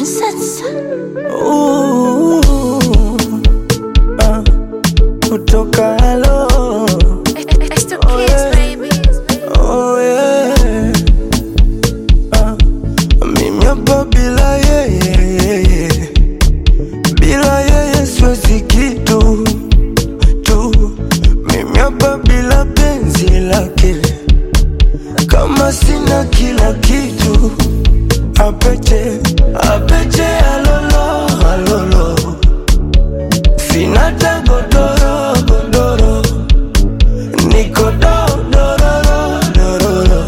Princess. Ooh, ah, kutoka halo It's the kids, baby. oh yeah. ah, mimi hapa bila yeye bila yeye siwezi kitu tu mimi hapa bila penzi lake kama sina kila kitu apeche apeche alolo alolo sina ta godoro godoro niko do dororo dororo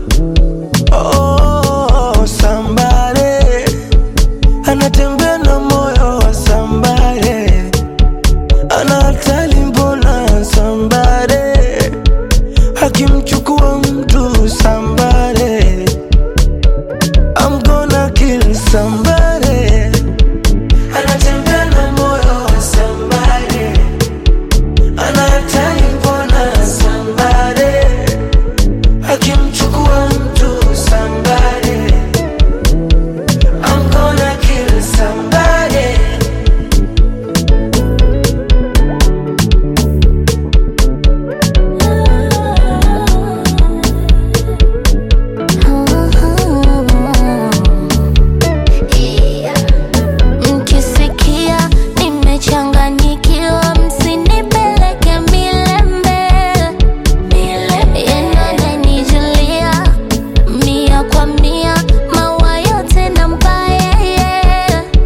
oh sambare anatembea na moyo wa sambare ana hatari mbona sambare akimchukua mtu sambare I'm gonna kill somebody. Anatembea na moyo wa somebody. Anataka mbona somebody. Akimchukua mtu somebody. I'm gonna kill somebody. Mkisikia nimechanganyikiwa, msinipeleke milembe. Yeye ananijulia mia kwa mia, maua yote nampa yeye.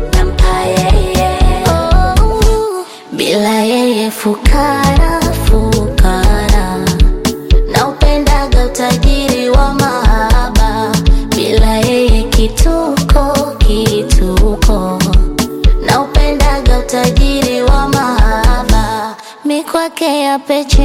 Oh, bila yeye fukara fukara naupendaga utajiri wa mahaba bila yeye kituko kituko naupendaga utajiri wa mahaba mikwake ya peche